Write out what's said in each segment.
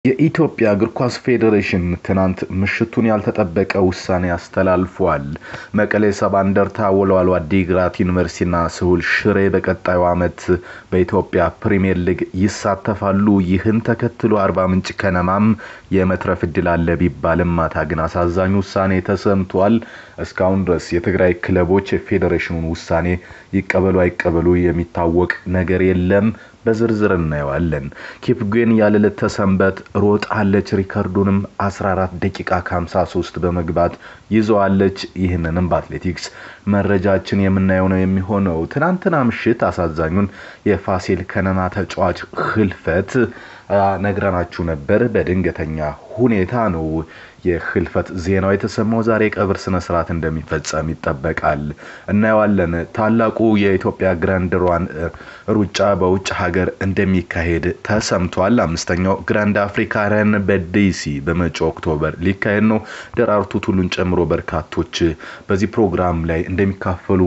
የኢትዮጵያ እግር ኳስ ፌዴሬሽን ትናንት ምሽቱን ያልተጠበቀ ውሳኔ አስተላልፏል። መቀሌ ሰባ እንደርታ፣ ወልዋሎ ዓዲግራት ዩኒቨርሲቲና ስሁል ሽሬ በቀጣዩ ዓመት በኢትዮጵያ ፕሪምየር ሊግ ይሳተፋሉ። ይህን ተከትሎ አርባ ምንጭ ከነማም የመትረፍ እድል አለ ቢባልም ማታ ግን አሳዛኝ ውሳኔ ተሰምቷል። እስካሁን ድረስ የትግራይ ክለቦች የፌዴሬሽኑን ውሳኔ ይቀበሉ አይቀበሉ የሚታወቅ ነገር የለም። በዝርዝር እናየዋለን። ኪፕጌን ያለለት ተሰንበት ሮጣለች። ሪከርዱንም 14 ደቂቃ ከ53 በመግባት ይዘዋለች። ይህንንም በአትሌቲክስ መረጃችን የምናየው ነው የሚሆነው። ትናንትና ምሽት አሳዛኙን የፋሲል ከነማ ተጫዋች ህልፈት ነግረናችሁ ነበር። በድንገተኛ ሁኔታ ነው የህልፈት ዜናው የተሰማው። ዛሬ ቀብር ስነ ስርዓት እንደሚፈጸም ይጠበቃል። እናየዋለን። ታላቁ የኢትዮጵያ ግራንድ ሯን ሩጫ በውጭ ሀገር እንደሚካሄድ ተሰምቷል። አምስተኛው ግራንድ አፍሪካ ረን በዲሲ በመጪው ኦክቶበር ሊካሄድ ነው። ደራርቱ ቱሉን ጨምሮ በርካቶች በዚህ ፕሮግራም ላይ እንደሚካፈሉ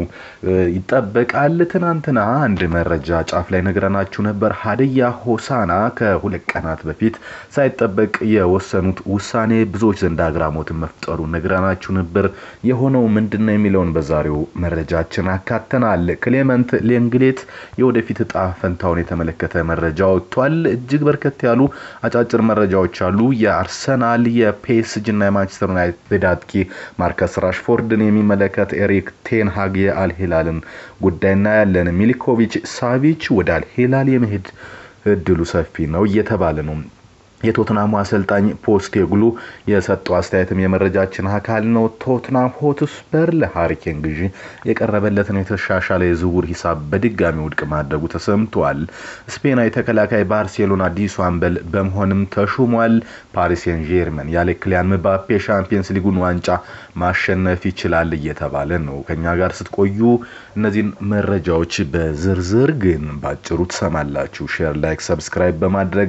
ይጠበቃል። ትናንትና አንድ መረጃ ጫፍ ላይ ነግረናችሁ ነበር። ሀዲያ ሆሳና ከሁለት ቀናት በፊት ሳይጠበቅ የወሰኑት ውሳኔ ብዙዎች ዘንድ አግራሞትን መፍጠሩ ነግረናችሁ ነበር። የሆነው ምንድን ነው የሚለውን በዛሬው መረጃችን አካተናል። ክሌመንት ሌንግሌት የወደፊት እጣ ፈንታውን የተመለከተ መረጃ ወጥቷል። እጅግ በርከት ያሉ አጫጭር መረጃዎች አሉ። የአርሰናል የፔስጅ እና የማንቸስተር ዩናይትድ አጥቂ ማርከስ ራሽፎርድን የሚመለከት ኤሪክ ቴንሃግ የአልሂላልን ጉዳይ እናያለን። ሚሊኮቪች ሳቪች ወደ አልሂላል የመሄድ እድሉ ሰፊ ነው እየተባለ ነው። የቶትናሙ አሰልጣኝ ፖስቴግሉ የሰጠው አስተያየትም የመረጃችን አካል ነው። ቶትናም ሆትስፐር ለሃሪኬን ግዢ የቀረበለትን የተሻሻለ የዝውውር ሂሳብ በድጋሚ ውድቅ ማድረጉ ተሰምቷል። ስፔናዊ ተከላካይ ባርሴሎና አዲሱ አምበል በመሆንም ተሹሟል። ፓሪስ ሴን ጀርመን ያለ ክሊያን ምባፔ ሻምፒየንስ ሊጉን ዋንጫ ማሸነፍ ይችላል እየተባለ ነው። ከኛ ጋር ስትቆዩ እነዚህን መረጃዎች በዝርዝር ግን ባጭሩ ትሰማላችሁ። ሼር፣ ላይክ፣ ሰብስክራይብ በማድረግ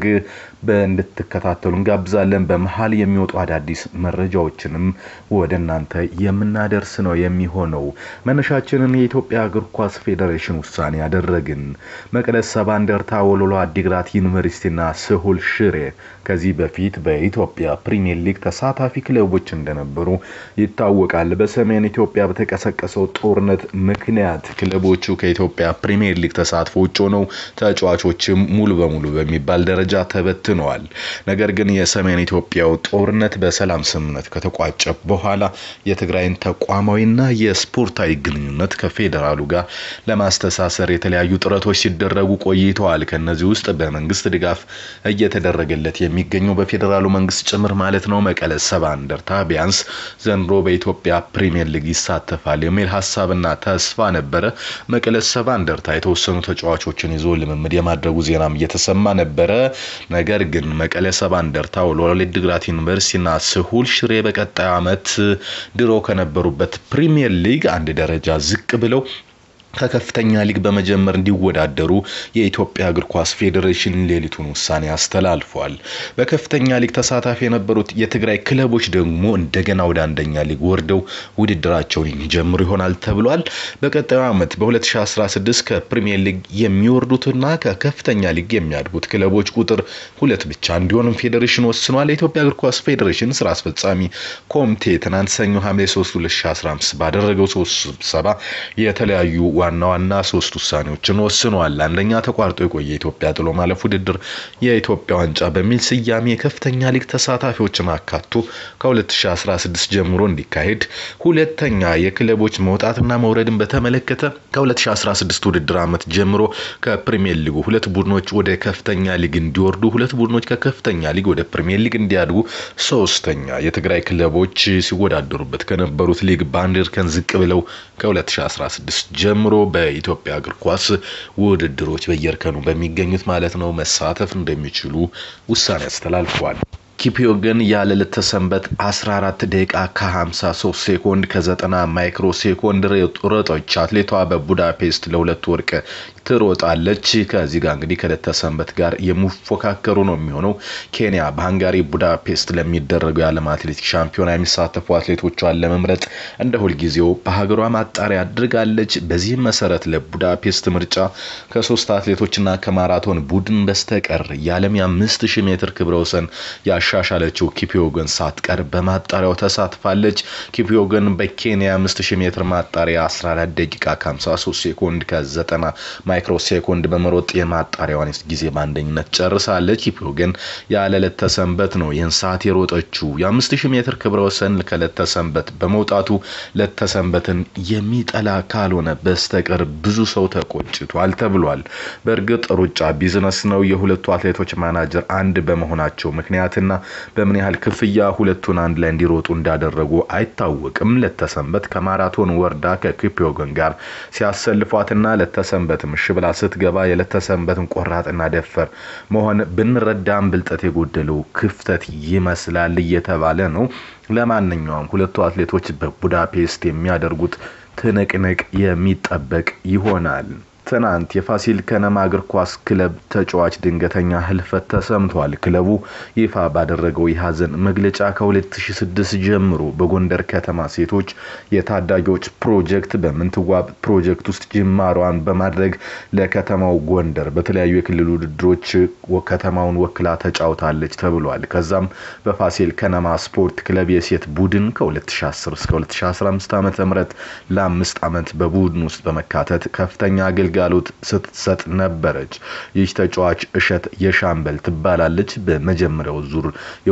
እንድትከታተሉ እንጋብዛለን። በመሀል የሚወጡ አዳዲስ መረጃዎችንም ወደ እናንተ የምናደርስ ነው የሚሆነው። መነሻችንን የኢትዮጵያ እግር ኳስ ፌዴሬሽን ውሳኔ ያደረግን መቀለ ሰባ እንደርታ፣ ወልዋሎ ዓዲግራት ዩኒቨርሲቲና ስሁል ሽሬ ከዚህ በፊት በኢትዮጵያ ፕሪሚየር ሊግ ተሳታፊ ክለቦች እንደነበሩ ይታወቃል። በሰሜን ኢትዮጵያ በተቀሰቀሰው ጦርነት ምክንያት ክለቦቹ ከኢትዮጵያ ፕሪሚየር ሊግ ተሳትፎ ውጭ ሆነው ተጫዋቾችም ሙሉ በሙሉ በሚባል ደረጃ ተበትነዋል። ነገር ግን የሰሜን ኢትዮጵያው ጦርነት በሰላም ስምምነት ከተቋጨ በኋላ የትግራይን ተቋማዊና የስፖርታዊ ግንኙነት ከፌዴራሉ ጋር ለማስተሳሰር የተለያዩ ጥረቶች ሲደረጉ ቆይተዋል። ከነዚህ ውስጥ በመንግስት ድጋፍ እየተደረገለት የሚገኘው በፌዴራሉ መንግስት ጭምር ማለት ነው መቀለ ሰባ እንደርታ ቢያንስ ዘንድሮ በኢትዮጵያ ፕሪሚየር ሊግ ይሳተፋል የሚል ሀሳብና ተስፋ ነበረ። መቀለ ሰባ እንደርታ የተወሰኑ ተጫዋቾችን ይዞ ልምምድ የማድረጉ ዜናም እየተሰማ ነበረ። ነገር ግን መቀለ ሰባ እንደርታ፣ ወልዋሎ ዓዲግራት ዩኒቨርሲቲና ስሁል ሽሬ በቀጣዩ ዓመት ድሮ ከነበሩበት ፕሪሚየር ሊግ አንድ ደረጃ ዝቅ ብለው ከከፍተኛ ሊግ በመጀመር እንዲወዳደሩ የኢትዮጵያ እግር ኳስ ፌዴሬሽን ሌሊቱን ውሳኔ አስተላልፏል። በከፍተኛ ሊግ ተሳታፊ የነበሩት የትግራይ ክለቦች ደግሞ እንደገና ወደ አንደኛ ሊግ ወርደው ውድድራቸውን የሚጀምሩ ይሆናል ተብሏል። በቀጣዩ ዓመት በ2016 ከፕሪሚየር ሊግ የሚወርዱትና ከከፍተኛ ሊግ የሚያድጉት ክለቦች ቁጥር ሁለት ብቻ እንዲሆንም ፌዴሬሽን ወስኗል። የኢትዮጵያ እግር ኳስ ፌዴሬሽን ስራ አስፈጻሚ ኮሚቴ ትናንት ሰኞ ሐምሌ 3 2015 ባደረገው ሶስት ስብሰባ የተለያዩ ዋና ዋና ሶስት ውሳኔዎችን ወስኗል። አንደኛ ተቋርጦ የቆየ የኢትዮጵያ ጥሎ ማለፍ ውድድር የኢትዮጵያ ዋንጫ በሚል ስያሜ የከፍተኛ ሊግ ተሳታፊዎችን አካቶ ከ2016 ጀምሮ እንዲካሄድ፣ ሁለተኛ የክለቦች መውጣትና መውረድን በተመለከተ ከ2016 ውድድር ዓመት ጀምሮ ከፕሪሚየር ሊጉ ሁለት ቡድኖች ወደ ከፍተኛ ሊግ እንዲወርዱ፣ ሁለት ቡድኖች ከከፍተኛ ሊግ ወደ ፕሪሚየር ሊግ እንዲያድጉ፣ ሶስተኛ የትግራይ ክለቦች ሲወዳደሩበት ከነበሩት ሊግ በአንድ እርከን ዝቅ ብለው ከ2016 ጀምሮ በኢትዮጵያ እግር ኳስ ውድድሮች በየእርከኑ በሚገኙት ማለት ነው መሳተፍ እንደሚችሉ ውሳኔ አስተላልፏል። ኪፕዮገን ያለ ልተሰንበት 14 ደቂቃ ከ53 ሴኮንድ ከ90 ማይክሮ ሴኮንድ ሮጠች። አትሌቷ በቡዳፔስት ለሁለት ወርቅ ትሮጣለች። ከዚህ ጋር እንግዲህ ከለተሰንበት ጋር የሚፎካከሩ ነው የሚሆነው። ኬንያ በሃንጋሪ ቡዳፔስት ለሚደረገው የዓለም አትሌቲክስ ሻምፒዮና የሚሳተፉ አትሌቶቿን ለመምረጥ እንደ ሁልጊዜው በሀገሯ ማጣሪያ አድርጋለች። በዚህም መሰረት ለቡዳፔስት ምርጫ ከሶስት አትሌቶችና ከማራቶን ቡድን በስተቀር የዓለም የአምስት ሺህ ሜትር ክብረ ወሰን ያሻሻለችው ኪፕዮገን ሳትቀር በማጣሪያው ተሳትፋለች። ኪፕዮገን በኬንያ 5000 ሜትር ማጣሪያ 14 ደቂቃ ከ53 ሴኮንድ ከ90 ማይክሮ ሴኮንድ በመሮጥ የማጣሪያዋን ጊዜ በአንደኝነት ጨርሳለች። ኪፕዮገን ያለ ለተሰንበት ነው ይህን ሰዓት የሮጠችው። የ5000 ሜትር ክብረ ወሰን ከለተሰንበት በመውጣቱ ለተሰንበትን የሚጠላ ካልሆነ በስተቀር ብዙ ሰው ተቆጭቷል ተብሏል። በእርግጥ ሩጫ ቢዝነስ ነው። የሁለቱ አትሌቶች ማናጀር አንድ በመሆናቸው ምክንያትና በምን ያህል ክፍያ ሁለቱን አንድ ላይ እንዲሮጡ እንዳደረጉ አይታወቅም። ለተሰንበት ከማራቶን ወርዳ ከኪፕዮገን ጋር ሲያሰልፏትና ለተሰንበት ምሽ ብላ ስትገባ የለተሰንበትን ቆራጥና ደፈር መሆን ብንረዳም ብልጠት የጎደለው ክፍተት ይመስላል እየተባለ ነው። ለማንኛውም ሁለቱ አትሌቶች በቡዳፔስት የሚያደርጉት ትንቅንቅ የሚጠበቅ ይሆናል። ትናንት የፋሲል ከነማ እግር ኳስ ክለብ ተጫዋች ድንገተኛ ህልፈት ተሰምቷል። ክለቡ ይፋ ባደረገው የሀዘን መግለጫ ከ2006 ጀምሮ በጎንደር ከተማ ሴቶች የታዳጊዎች ፕሮጀክት በምንትዋብ ፕሮጀክት ውስጥ ጅማሯን በማድረግ ለከተማው ጎንደር በተለያዩ የክልል ውድድሮች ከተማውን ወክላ ተጫውታለች ተብሏል። ከዛም በፋሲል ከነማ ስፖርት ክለብ የሴት ቡድን ከ2010 እስከ 2015 ዓ ም ለአምስት ዓመት በቡድን ውስጥ በመካተት ከፍተኛ አገልግሎት አገልጋሎት ስትሰጥ ነበረች። ይህ ተጫዋች እሸት የሻምበል ትባላለች። በመጀመሪያው ዙር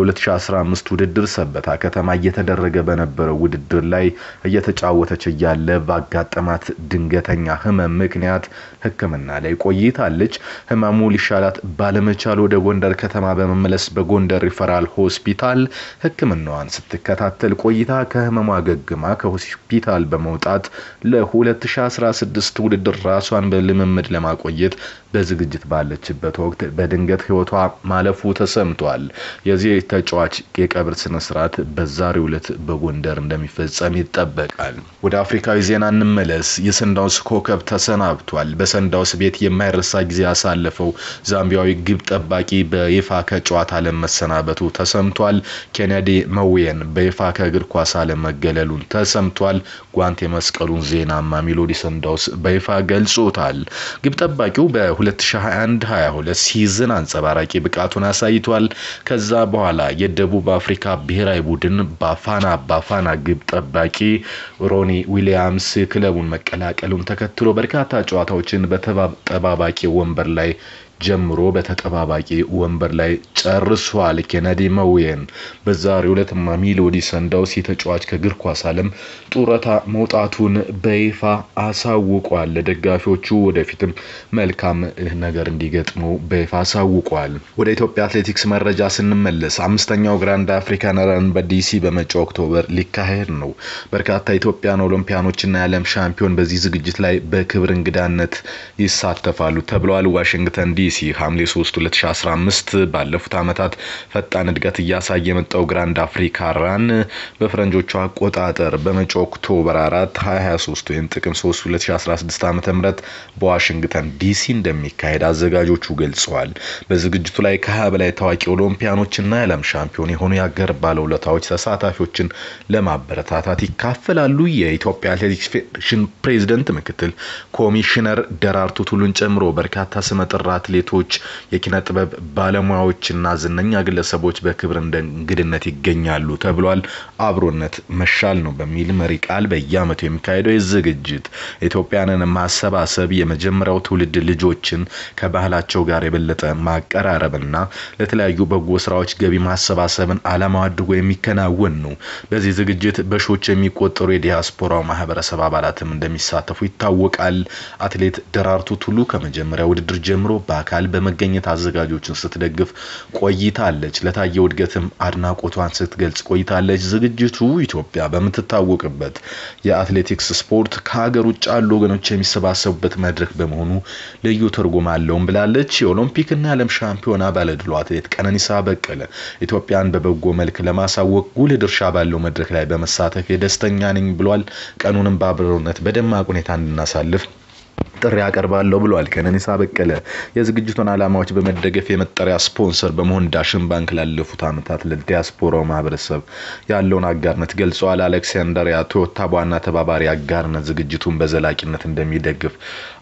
የ2015 ውድድር ሰበታ ከተማ እየተደረገ በነበረው ውድድር ላይ እየተጫወተች እያለ ባጋጠማት ድንገተኛ ህመም ምክንያት ሕክምና ላይ ቆይታለች። ህመሙ ሊሻላት ባለመቻል ወደ ጎንደር ከተማ በመመለስ በጎንደር ሪፈራል ሆስፒታል ሕክምናዋን ስትከታተል ቆይታ ከህመሟ አገግማ ከሆስፒታል በመውጣት ለ2016 ውድድር ራሷን በልምምድ ለማቆየት በዝግጅት ባለችበት ወቅት በድንገት ህይወቷ ማለፉ ተሰምቷል። የዚህ ተጫዋች የቀብር ስነ ስርዓት በዛሬው ዕለት በጎንደር እንደሚፈጸም ይጠበቃል። ወደ አፍሪካዊ ዜና እንመለስ። የሰንዳውስ ኮከብ ተሰናብቷል። በሰንዳውስ ቤት የማይረሳ ጊዜ ያሳለፈው ዛምቢያዊ ግብ ጠባቂ በይፋ ከጨዋታ ዓለም መሰናበቱ ተሰምቷል። ኬኔዲ መዌን በይፋ ከእግር ኳስ ዓለም መገለሉን ተሰምቷል። ጓንት የመስቀሉን ዜና ማሜሎዲ ሰንዳውስ በይፋ ገልጾታል። ግብ ጠባቂው በ2021-22 ሲዝን አንጸባራቂ ብቃቱን አሳይቷል። ከዛ በኋላ የደቡብ አፍሪካ ብሔራዊ ቡድን ባፋና ባፋና ግብ ጠባቂ ሮኒ ዊሊያምስ ክለቡን መቀላቀሉን ተከትሎ በርካታ ጨዋታዎችን በተጠባባቂ ወንበር ላይ ጀምሮ በተጠባባቂ ወንበር ላይ ጨርሷል። ኬነዲ መዌን በዛሬው ዕለት ማሜሎዲ ሰንዳውስ ተጫዋች ከእግር ኳስ ዓለም ጡረታ መውጣቱን በይፋ አሳውቋል። ለደጋፊዎቹ ወደፊትም መልካም ነገር እንዲገጥመው በይፋ አሳውቋል። ወደ ኢትዮጵያ አትሌቲክስ መረጃ ስንመለስ አምስተኛው ግራንድ አፍሪካን ረን በዲሲ በመጪው ኦክቶበር ሊካሄድ ነው። በርካታ ኢትዮጵያን ኦሎምፒያኖችና የዓለም ሻምፒዮን በዚህ ዝግጅት ላይ በክብር እንግዳነት ይሳተፋሉ ተብለዋል። ዋሽንግተን ዲሲ ሐምሌ 3 2015 ባለፉት ዓመታት ፈጣን እድገት እያሳየ የመጣው ግራንድ አፍሪካ ራን በፈረንጆቹ አቆጣጠር በመጪው ኦክቶበር 4 2023 ወይም ጥቅም 3 2016 ዓ ም በዋሽንግተን ዲሲ እንደሚካሄድ አዘጋጆቹ ገልጸዋል። በዝግጅቱ ላይ ከ20 በላይ ታዋቂ ኦሎምፒያኖችና የዓለም ሻምፒዮን የሆኑ የአገር ባለውለታዎች ተሳታፊዎችን ለማበረታታት ይካፈላሉ። የኢትዮጵያ አትሌቲክስ ፌዴሬሽን ፕሬዚደንት ምክትል ኮሚሽነር ደራርቱ ቱሉን ጨምሮ በርካታ ስመጥር አትሌቶች፣ የኪነ ጥበብ ባለሙያዎችና ዝነኛ ግለሰቦች በክብር እንደ እንግድነት ይገኛሉ ተብሏል። አብሮነት መሻል ነው በሚል መሪ ቃል በየዓመቱ የሚካሄደው የዝግጅት ኢትዮጵያንን ማሰባሰብ የመጀመሪያው ትውልድ ልጆችን ከባህላቸው ጋር የበለጠ ማቀራረብና ለተለያዩ በጎ ስራዎች ገቢ ማሰባሰብን ዓላማው አድርጎ የሚከናወን ነው። በዚህ ዝግጅት በሺዎች የሚቆጠሩ የዲያስፖራው ማህበረሰብ አባላትም እንደሚሳተፉ ይታወቃል። አትሌት ደራርቱ ቱሉ ከመጀመሪያ ውድድር ጀምሮ በአካል በመገኘት አዘጋጆችን ስትደግፍ ቆይታለች። ለታየው እድገትም አድናቆቷን ስትገልጽ ቆይታለች። ዝግጅቱ ኢትዮጵያ በምትታወቅበት የአትሌቲክስ ስፖርት ከሀገር ውጭ ያሉ ወገኖች የሚሰባሰቡበት መድረክ በመሆኑ ልዩ ትርጉም አለውም ብላለች። የኦሎምፒክና የዓለም ሻምፒዮና ባለድሉ አትሌት ቀነኒሳ በቀለ ኢትዮጵያን በበጎ መልክ ለማሳወቅ ጉልህ ድርሻ ባለው መድረክ ላይ በመሳተፍ የደስተኛ ነኝ ብሏል። ቀኑንም በአብሮነት በደማቅ ሁኔታ እንድናሳልፍ ጥሪ ያቀርባለሁ ብሏል። ቀነኒሳ በቀለ የዝግጅቱን ዓላማዎች በመደገፍ የመጠሪያ ስፖንሰር በመሆን ዳሽን ባንክ ላለፉት ዓመታት ለዲያስፖራው ማህበረሰብ ያለውን አጋርነት ገልጸዋል። አሌክሳንደሪያ ቶዮታ በዋና ተባባሪ አጋርነት ዝግጅቱን በዘላቂነት እንደሚደግፍ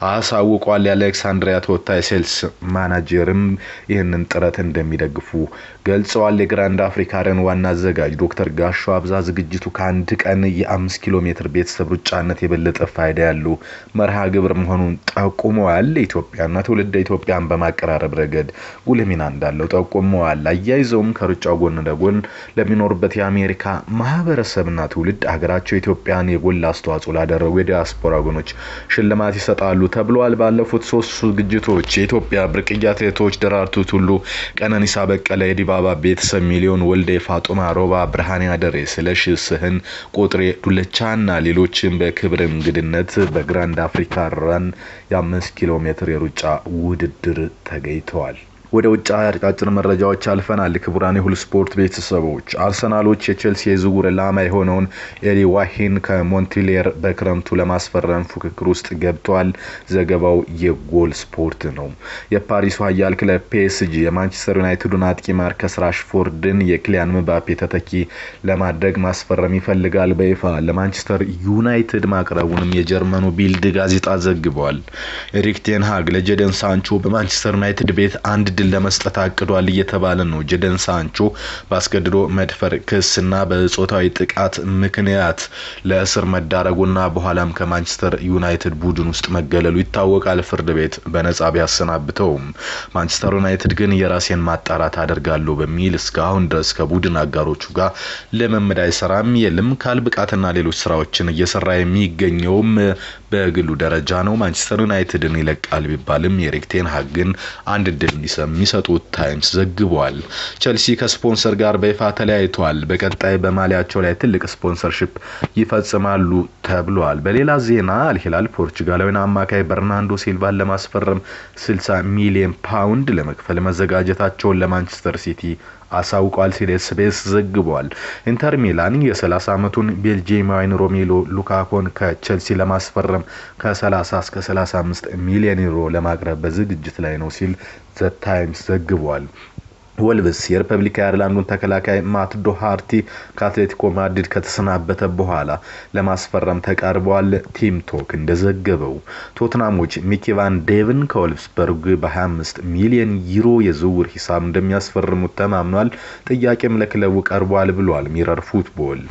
አሳውቋል። የአሌክሳንድሪያ ቶዮታ የሴልስ ማናጀርም ይህንን ጥረት እንደሚደግፉ ገልጸዋል። የግራንድ አፍሪካ ረን ዋና አዘጋጅ ዶክተር ጋሾ አብዛ ዝግጅቱ ከአንድ ቀን የአምስት ኪሎ ሜትር ቤተሰብ ሩጫነት የበለጠ ፋይዳ ያለው መርሃ ግብር መሆኑን ጠቁመዋል። ኢትዮጵያና ትውልደ ኢትዮጵያን በማቀራረብ ረገድ ጉልህ ሚና እንዳለው ጠቁመዋል። አያይዘውም ከሩጫው ጎን ለጎን ለሚኖሩበት የአሜሪካ ማህበረሰብና ትውልድ ሀገራቸው ኢትዮጵያን የጎላ አስተዋጽኦ ላደረጉ የዲያስፖራ ወገኖች ሽልማት ይሰጣሉ ተብለዋል። ባለፉት ሶስት ዝግጅቶች የኢትዮጵያ ብርቅዬ አትሌቶች ደራርቱ ቱሉ፣ ቀነኒሳ በቀለ፣ የዲባባ ቤተሰብ፣ ሚሊዮን ወልዴ፣ ፋጡማ ሮባ፣ ብርሃኔ አደሬ፣ ስለሺ ስህን፣ ቁጥሬ ዱለቻና ሌሎችም በክብር እንግድነት በግራንድ አፍሪካ ራን የአምስት ኪሎ ሜትር የሩጫ ውድድር ተገኝተዋል። ወደ ውጭ አጫጭር መረጃዎች አልፈናል። ክቡራን የሁሉ ስፖርት ቤተሰቦች አርሰናሎች የቼልሲ የዝውውር ኢላማ የሆነውን ኤሊ ዋሂን ከሞንትሌር በክረምቱ ለማስፈረም ፉክክር ውስጥ ገብተዋል። ዘገባው የጎል ስፖርት ነው። የፓሪሱ ኃያል ክለብ ፒኤስጂ የማንቸስተር ዩናይትዱን አጥቂ ማርከስ ራሽፎርድን የክሊያን ምባፔ ተተኪ ለማድረግ ማስፈረም ይፈልጋል። በይፋ ለማንቸስተር ዩናይትድ ማቅረቡንም የጀርመኑ ቢልድ ጋዜጣ ዘግቧል። ኤሪክ ቴንሃግ ለጀደን ሳንቾ በማንቸስተር ዩናይትድ ቤት አንድ ድል ለመስጠት አቅዷል እየተባለ ነው። ጀደን ሳንቾ በአስገድዶ መድፈር ክስና በጾታዊ ጥቃት ምክንያት ለእስር መዳረጉና በኋላም ከማንቸስተር ዩናይትድ ቡድን ውስጥ መገለሉ ይታወቃል። ፍርድ ቤት በነጻ ቢያሰናብተውም ማንቸስተር ዩናይትድ ግን የራሴን ማጣራት አደርጋለሁ በሚል እስካሁን ድረስ ከቡድን አጋሮቹ ጋር ልምምድ አይሰራም። የልምካል ብቃትና ሌሎች ስራዎችን እየሰራ የሚገኘውም በግሉ ደረጃ ነው። ማንቸስተር ዩናይትድን ይለቃል ቢባልም የኤሪክ ቴን ሃግ ግን አንድ ድል የሚሰጡት ታይምስ ዘግቧል። ቸልሲ ከስፖንሰር ጋር በይፋ ተለያይቷል። በቀጣይ በማሊያቸው ላይ ትልቅ ስፖንሰርሽፕ ይፈጽማሉ ተብሏል። በሌላ ዜና አልሂላል ፖርቹጋላዊን አማካይ በርናንዶ ሲልቫን ለማስፈረም 60 ሚሊዮን ፓውንድ ለመክፈል መዘጋጀታቸውን ለማንቸስተር ሲቲ አሳውቋል ሲል ኤስቢኤስ ዘግቧል። ኢንተር ሚላን የ30 ዓመቱን ቤልጂየማዊን ሮሜሎ ሉካኮን ከቸልሲ ለማስፈረም ከ30 እስከ 35 ሚሊዮን ዩሮ ለማቅረብ በዝግጅት ላይ ነው ሲል ዘ ታይምስ ዘግቧል። ወልቭስ የሪፐብሊክ አየርላንዱን ተከላካይ ማት ዶሃርቲ ከአትሌቲኮ ማድሪድ ከተሰናበተ በኋላ ለማስፈረም ተቃርበዋል። ቲም ቶክ እንደዘገበው ቶትናሞች ሚኪ ቫን ዴቭን ከወልፍስበርግ በ25 ሚሊዮን ዩሮ የዝውውር ሂሳብ እንደሚያስፈርሙት ተማምኗል። ጥያቄም ለክለቡ ቀርቧል ብሏል ሚረር ፉትቦል።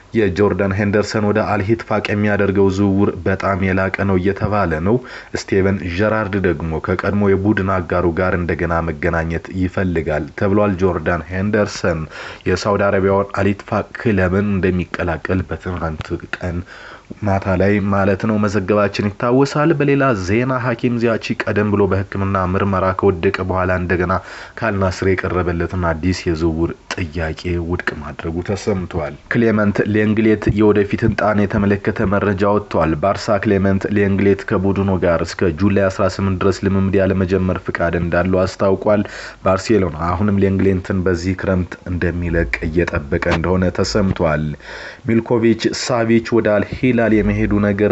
የጆርዳን ሄንደርሰን ወደ አልሂትፋቅ የሚያደርገው ዝውውር በጣም የላቀ ነው እየተባለ ነው። ስቴቨን ጀራርድ ደግሞ ከቀድሞ የቡድን አጋሩ ጋር እንደገና መገናኘት ይፈልጋል ተብሏል። ጆርዳን ሄንደርሰን የሳውዲ አረቢያውን አልሂትፋቅ ክለብን እንደሚቀላቀል በትናንት ቀን ማታ ላይ ማለት ነው መዘገባችን ይታወሳል። በሌላ ዜና ሐኪም ዚያቺ ቀደም ብሎ በሕክምና ምርመራ ከወደቀ በኋላ እንደገና ካልናስር የቀረበለትን አዲስ የዝውውር ጥያቄ ውድቅ ማድረጉ ተሰምቷል። ክሌመንት ሌንግሌት የወደፊት እንጣን የተመለከተ መረጃ ወጥቷል። ባርሳ ክሌመንት ሌንግሌት ከቡድኑ ጋር እስከ ጁላይ 18 ድረስ ልምምድ ያለመጀመር ፍቃድ እንዳለው አስታውቋል። ባርሴሎና አሁንም ሌንግሌንትን በዚህ ክረምት እንደሚለቅ እየጠበቀ እንደሆነ ተሰምቷል። ሚልኮቪች ሳቪች ወደ አልሂላል የመሄዱ ነገር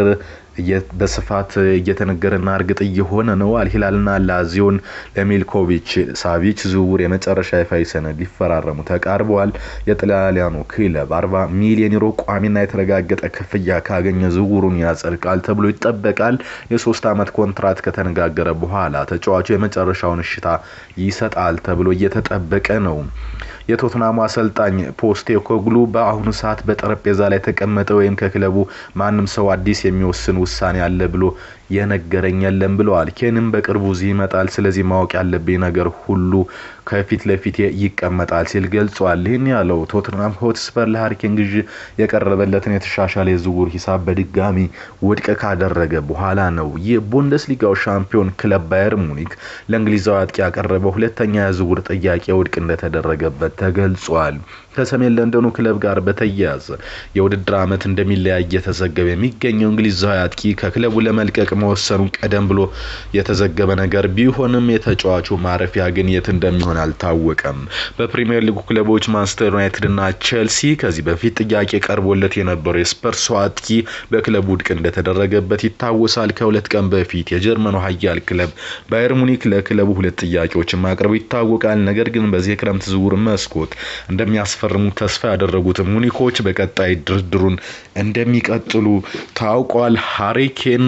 በስፋት እየተነገረና እርግጥ እየሆነ ነው። አልሂላልና ላዚዮን ለሚልኮቪች ሳቪች ዝውውር የመጨረሻ ይፋዊ ሰነድ ሊፈራረሙ ተቃርበዋል። የጣሊያኑ ክለብ 40 ሚሊዮን ዩሮ ቋሚና የተረጋገጠ ክፍያ ካገኘ ዝውውሩን ያጸድቃል ተብሎ ይጠበቃል። የሶስት ዓመት ኮንትራት ከተነጋገረ በኋላ ተጫዋቹ የመጨረሻውን እሽታ ይሰጣል ተብሎ እየተጠበቀ ነው። የቶትናሙ አሰልጣኝ ፖስቴኮግሉ በአሁኑ ሰዓት በጠረጴዛ ላይ ተቀመጠ ወይም ከክለቡ ማንም ሰው አዲስ የሚወስን ውሳኔ አለ ብሎ የነገረኝ የለም ብለዋል። ኬንም በቅርቡ እዚህ ይመጣል። ስለዚህ ማወቅ ያለብኝ ነገር ሁሉ ከፊት ለፊት ይቀመጣል ሲል ገልጿል። ይህን ያለው ቶትናም ሆትስፐር ለሃሪኬን ግዢ የቀረበለትን የተሻሻለ የዝውውር ሂሳብ በድጋሚ ውድቅ ካደረገ በኋላ ነው። የቡንደስሊጋው ሻምፒዮን ክለብ ባየር ሙኒክ ለእንግሊዛዊ አጥቂ ያቀረበው ሁለተኛ የዝውውር ጥያቄ ውድቅ እንደተደረገበት ተገልጿል። ከሰሜን ለንደኑ ክለብ ጋር በተያያዘ የውድድር ዓመት እንደሚለያይ እየተዘገበ የሚገኘው እንግሊዛዊ አጥቂ ከክለቡ ለመልቀቅ መወሰኑን ቀደም ብሎ የተዘገበ ነገር ቢሆንም የተጫዋቹ ማረፊያ ግን የት እንደሚሆን አልታወቀም። በፕሪምየር ሊጉ ክለቦች ማንቸስተር ዩናይትድ እና ቼልሲ ከዚህ በፊት ጥያቄ ቀርቦለት የነበረው የስፐርሱ አጥቂ በክለቡ ውድቅ እንደተደረገበት ይታወሳል። ከሁለት ቀን በፊት የጀርመኑ ኃያል ክለብ ባየር ሙኒክ ለክለቡ ሁለት ጥያቄዎችን ማቅረቡ ይታወቃል። ነገር ግን በዚህ የክረምት ዝውውር መስኮት እንደሚያስፈርሙ ተስፋ ያደረጉት ሙኒኮች በቀጣይ ድርድሩን እንደሚቀጥሉ ታውቋል። ሃሪኬን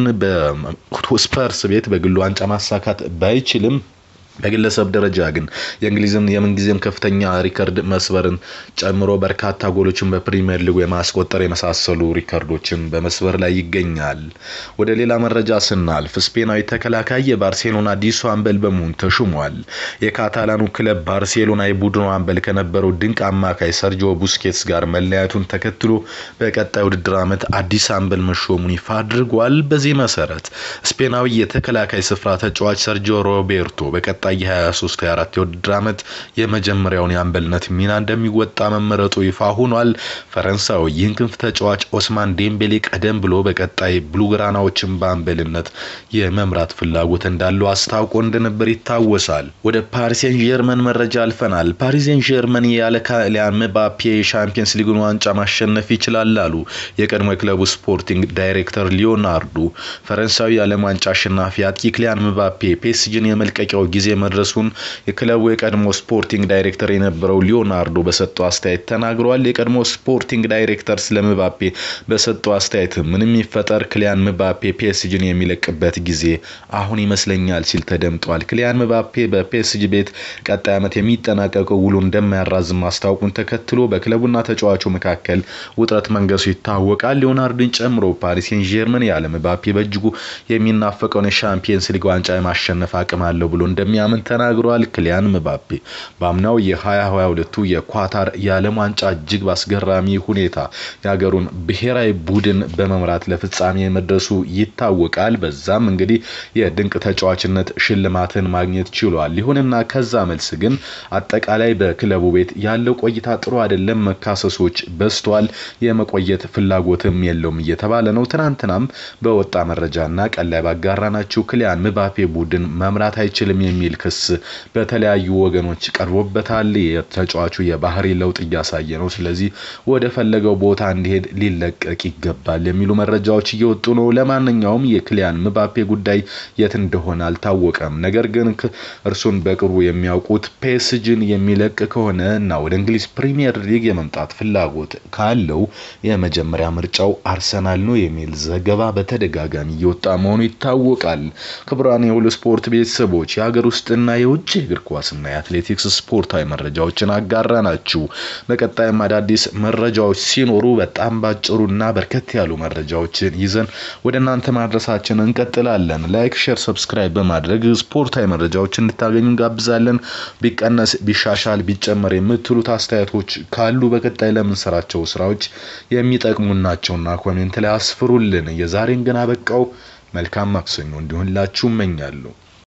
በስፐርስ ቤት በግሉ ዋንጫ ማሳካት ባይችልም በግለሰብ ደረጃ ግን የእንግሊዝን የምንጊዜም ከፍተኛ ሪከርድ መስበርን ጨምሮ በርካታ ጎሎችን በፕሪሚየር ሊጉ የማስቆጠር የመሳሰሉ ሪከርዶችን በመስበር ላይ ይገኛል። ወደ ሌላ መረጃ ስናልፍ ስፔናዊ ተከላካይ የባርሴሎና አዲሱ አምበል በመሆን ተሹሟል። የካታላኑ ክለብ ባርሴሎና የቡድኑ አምበል ከነበረው ድንቅ አማካይ ሰርጂዮ ቡስኬትስ ጋር መለያየቱን ተከትሎ በቀጣይ ውድድር ዓመት አዲስ አምበል መሾሙን ይፋ አድርጓል። በዚህ መሰረት ስፔናዊ የተከላካይ ስፍራ ተጫዋች ሰርጂዮ ሮቤርቶ በቀጣይ የ23 24 የውድድር ዓመት የመጀመሪያውን የአምበልነት ሚና እንደሚወጣ መመረጡ ይፋ ሆኗል። ፈረንሳዊ ይህን ክንፍ ተጫዋች ኦስማን ዴምቤሌ ቀደም ብሎ በቀጣይ ብሉግራናዎችን በአምበልነት የመምራት ፍላጎት እንዳለው አስታውቆ እንደነበር ይታወሳል። ወደ ፓሪሴን ጀርመን መረጃ አልፈናል። ፓሪሴን ጀርመን ያለ ኪሊያን ምባፔ የሻምፒየንስ ሊግን ዋንጫ ማሸነፍ ይችላል አሉ የቀድሞ የክለቡ ስፖርቲንግ ዳይሬክተር ሊዮናርዶ። ፈረንሳዊ የዓለም ዋንጫ አሸናፊ አጥቂ ኪሊያን ምባፔ ፔስጂን የመልቀቂያው ጊዜ መድረሱን የክለቡ የቀድሞ ስፖርቲንግ ዳይሬክተር የነበረው ሊዮናርዶ በሰጠው አስተያየት ተናግሯል። የቀድሞ ስፖርቲንግ ዳይሬክተር ስለ ምባፔ በሰጠው አስተያየት ምንም ይፈጠር ክሊያን ምባፔ ፒኤስጂን የሚለቅበት ጊዜ አሁን ይመስለኛል ሲል ተደምጧል። ክሊያን ምባፔ በፒኤስጂ ቤት ቀጣይ ዓመት የሚጠናቀቀው ውሉ እንደማያራዝም ማስታወቁን ተከትሎ በክለቡና ተጫዋቹ መካከል ውጥረት መንገሱ ይታወቃል። ሊዮናርዶን ጨምሮ ፓሪስ ሴን ጀርመን ያለ ምባፔ በእጅጉ የሚናፈቀውን የሻምፒየንስ ሊግ ዋንጫ የማሸነፍ አቅም አለው ብሎ እንደሚያምን ተናግሯል። ክሊያን ምባፔ በአምናው የ2022ቱ የኳታር የዓለም ዋንጫ እጅግ በአስገራሚ ሁኔታ የሀገሩን ብሔራዊ ቡድን በመምራት ለፍጻሜ መድረሱ ይታወቃል። በዛም እንግዲህ የድንቅ ተጫዋችነት ሽልማትን ማግኘት ችሏል። ይሁንና ከዛ መልስ ግን አጠቃላይ በክለቡ ቤት ያለው ቆይታ ጥሩ አይደለም፣ መካሰሶች በዝቷል፣ የመቆየት ፍላጎትም የለውም እየተባለ ነው። ትናንትናም በወጣ መረጃና ቀን ላይ ባጋራናችሁ ክሊያን ምባፔ ቡድን መምራት አይችልም የሚል ክስ በተለያዩ ወገኖች ቀርቦበታል። የተጫዋቹ የባህሪ ለውጥ እያሳየ ነው። ስለዚህ ወደ ፈለገው ቦታ እንዲሄድ ሊለቀቅ ይገባል የሚሉ መረጃዎች እየወጡ ነው። ለማንኛውም የክሊያን ምባፔ ጉዳይ የት እንደሆነ አልታወቀም። ነገር ግን እርሱን በቅርቡ የሚያውቁት ፔስጅን የሚለቅ ከሆነ እና ወደ እንግሊዝ ፕሪሚየር ሊግ የመምጣት ፍላጎት ካለው የመጀመሪያ ምርጫው አርሰናል ነው የሚል ዘገባ በተደጋጋሚ እየወጣ መሆኑ ይታወቃል። ክቡራን የሁሉ ስፖርት ቤተሰቦች የሀገር ውስጥና የውጭ እግር ኳስና የአትሌቲክስ ስፖርታዊ መረጃዎችን አጋራ ናችሁ። በቀጣይም አዳዲስ መረጃዎች ሲኖሩ በጣም ባጭሩና በርከት ያሉ መረጃዎችን ይዘን ወደ እናንተ ማድረሳችን እንቀጥላለን። ላይክ፣ ሼር፣ ሰብስክራይብ በማድረግ ስፖርታዊ መረጃዎችን እንድታገኙ እንጋብዛለን። ቢቀነስ፣ ቢሻሻል፣ ቢጨመር የምትሉት አስተያየቶች ካሉ በቀጣይ ለምንሰራቸው ስራዎች የሚጠቅሙን ናቸውና ኮሜንት ላይ አስፍሩልን። የዛሬን ግን አበቃው። መልካም ማክሰኞ እንዲሆንላችሁ እመኛለሁ።